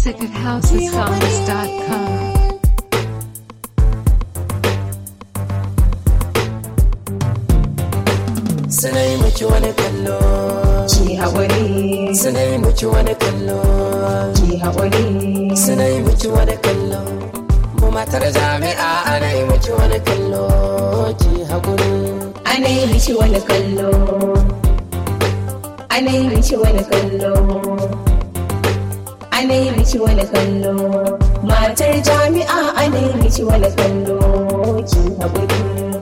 music at housesongs.com. suna yi miki wani kallo Ki haƙuri, suna yi miki wani kallo ki haƙuri, suna yi miki wani kallo mu matar jami'a ana yi miki wani kallo ki haƙuri ana yi miki wani kallo. Ana yi miki wani kallo. Ana yi miki wani kallo. Matar jami'a ana yi miki wani kallo. Ki haƙuri.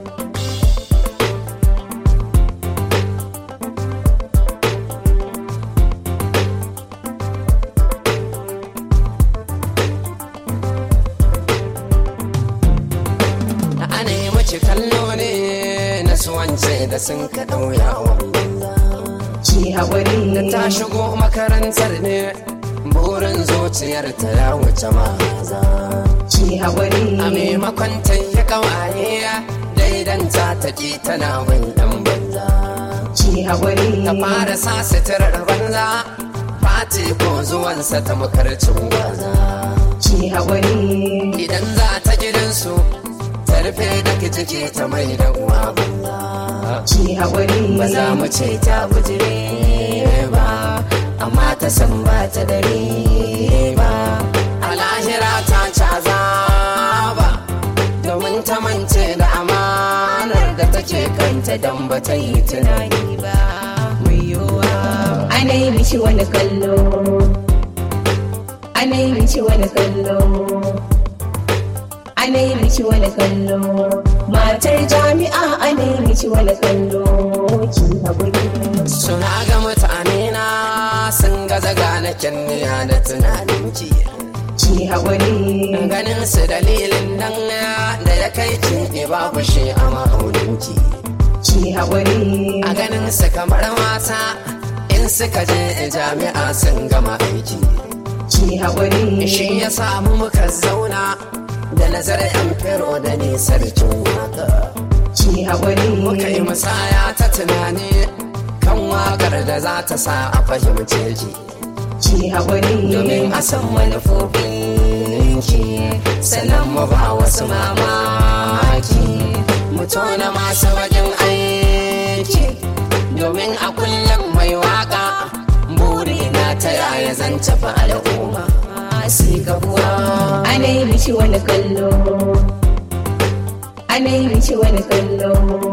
ana yi miki kallo ne na suwance da sun ka ɗauya banza Ki haƙuri. ta shigo makarantar ne burin zuciyar ta ya wuce maza Ki haƙuri. a maimakon ta yi kawaye daidanta ta ki tana bin dan banza Ki haƙuri. ta fara sa suturar banza fati ko zuwansa ta makarcin gwaza Ki haƙuri. idan za ta gidansu ta rufe da ciki ta mai da uwa banza Ki haƙuri. ba za mu ce ta bujire ba amma ta san ba ta dare ba a lahira ta caza ba domin ta mance da amanar da take kanta don ba ta yi tunani ba mai yiwuwa Ana yi miki wani kallo. Ana yi miki wani kallo. Ana yi miki wani kallo. Matar jami'a ana yi miki wani kallo. Ki haƙuri. suna ga mutane na sun gaza gane kyanniya da tunanin ki Ki haƙuri. ganin su dalilin nan da ya kai ki babu shi a ma'auninki Ki haƙuri. a ganin su kamar mata in suka je jami'a sun gama aiki Ki haƙuri. shi ya samu muka zauna da nazarin yan fero da ne sarkin waka Ki haƙuri. muka yi musaya ta tunani kan wakar da za ta sa a fahimce ki Ki haƙuri. domin a san manufofinki sannan mu ba wasu mamaki mu tona masu wajen aiki domin a kullum mai waka burina ta yaya zan tafi al'umma sai gabuwa Ana yi miki wani kallo. Ana yi miki wani kallo.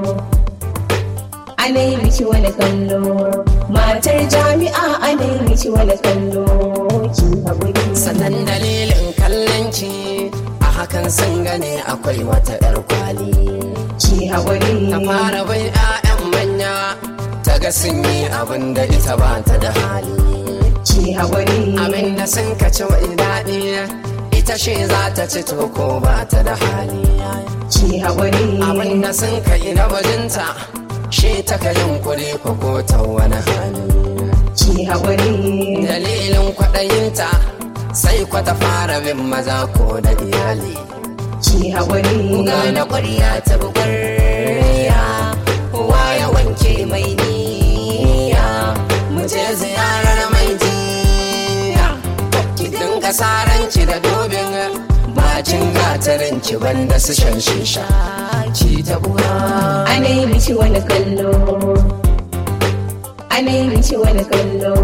Ana yi miki wani kallo. Matar jami'a ana yi miki wani kallo. Ki haƙuri. sannan dalilin kallon ki a hakan sun gane akwai wata 'yar kwali Ki haƙuri. ta fara bai 'ya'yan manya ta ga sun yi abin da ita ba ta da hali Ki haƙuri. abin da sun kaci wai daɗi ita shi za ta ci to ko ba ta da hali Ki haƙuri. abin da sun kai na bajinta shi ta ka yunkuri ko ko ta wani hali Ki haƙuri. dalilin kwaɗayinta sai kwata fara bin maza ko da iyali Ki haƙuri. Gane ƙwarya ta bugarya Uwa ya wanke mai niyya Mu je ziyarar mai jiya Ki dinga saranci da dobin Bacin gatarin ki banda su shan shisha Ki ta buwa Ana yi miki wani kallo. Ana yi miki wani kallo.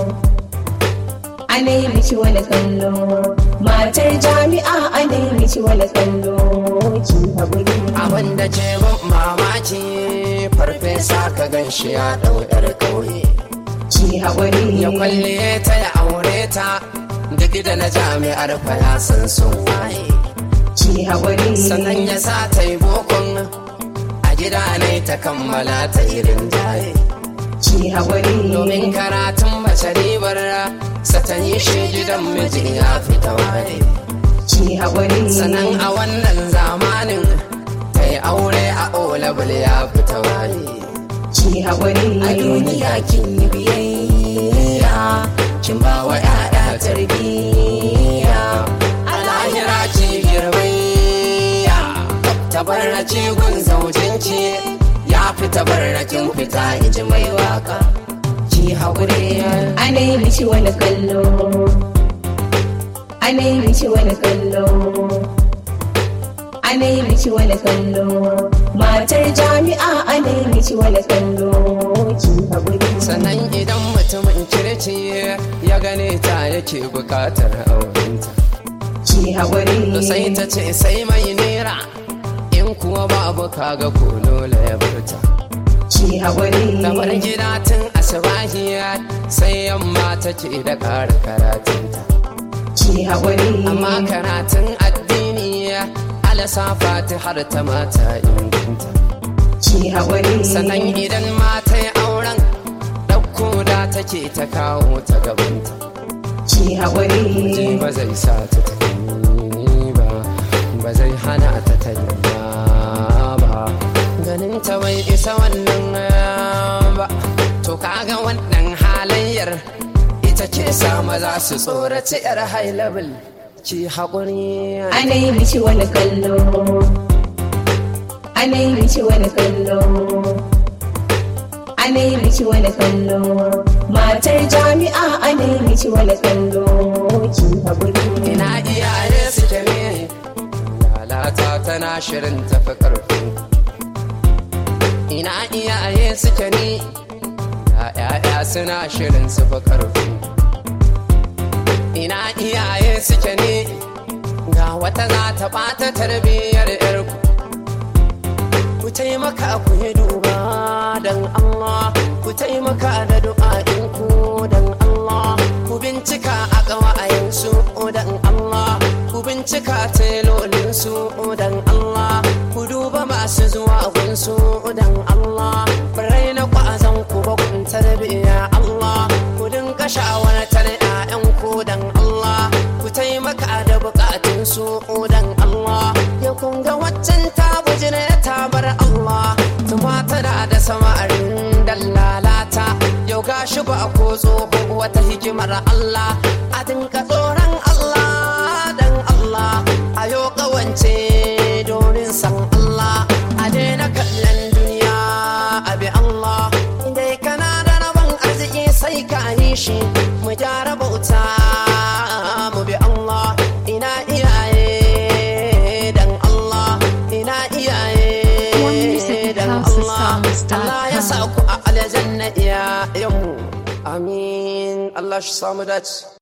Ana yi miki wani kallo. Matar jami'a ana yi miki wani kallo. Ki haƙuri. Abin da ke ban mamaki Farfesa ka gan shi ya ɗau 'yar ƙauye Ki haƙuri. ya kwalle ta ya aure ta duk da na jami'ar fa ya san sun waye Ki haƙuri. sannan ya sa ta yi bokon a gida ne ta kammala ta irin jaye Ki haƙuri. domin karatun mace ribar sa ta yi shi gidan miji ya fita waye Ki haƙuri. sannan a wannan zamanin ta yi aure a olabul ya fita waye Ki haƙuri. a duniya kin yi biyayya kin ba wa 'ya'ya tarbiyya a lahira ki girmayya tabarraci gun zaujinki ya fi tabarrakin fita iji mai waka ki haƙuri Ana yi miki wani kallo. ana yi miki wani kallo ana yi miki wani kallo matar jami'a ana yi miki wani kallo ki haƙuri sannan idan mutumin kirki ya gane ta yake bukatar aurenta ki haƙuri sai ta ce sai mai nera in kuwa babu kaga ko dole ya furta ki haƙuri ta bar gida tun asibahiya sai yamma take da ƙara karatunta ki haƙuri amma karatun addini alasa har ta mata inganta ki haƙuri sannan idan mata yi auren ɗauko da take ta kawo ta gabanta ki ji haƙuri ba zai sa ta tafi ba ba zai hana ta tanya ba ganin ta bai isa wannan ba to kaga wannan halayyar ita ke sa maza su tsoraci yar high level ki haƙuri ana yi miki wani kallo ana yi miki wani kallo ana yi miki wani kallo matar jami'a ana yi miki wani kallo ki haƙuri ina iyaye suke ne lalata tana shirin tafi ƙarfi ina iyaye suke ne ya'ya suna shirin su fi ƙarfi ina iyaye suke ne ga wata za ta ɓata tarbiyyar yarku ku taimaka ku yi duba don Allah ku taimaka da du'a'inku don Allah ku bincika a ƙawa'ayensu don Allah ku bincika telolinsu don Allah ku duba masu zuwa gunsu don Allah birai na ƙwazon ku ba kun tarbiyya Allah ku dinga shawartar 'ya'yanku don Allah ku taimaka da bukatunsu don Allah ya kunga waccan ta bujire ta bar Allah tumata da da samarin dallalata yau gashi ba ko tsoho wata hikimar Allah a dinka tsoron Allah dan Allah a yau kawance domin san Allah a daina kallon duniya a bi Allah dai kana da rabon arziki sai ka yi shi mu gyara bauta mu bi Allah ina iyaye dan Allah ina iyaye More music at dan Allah housesongs.com. Allah ya sa ku a aljanna iyayenmu amin Allah shi samu dace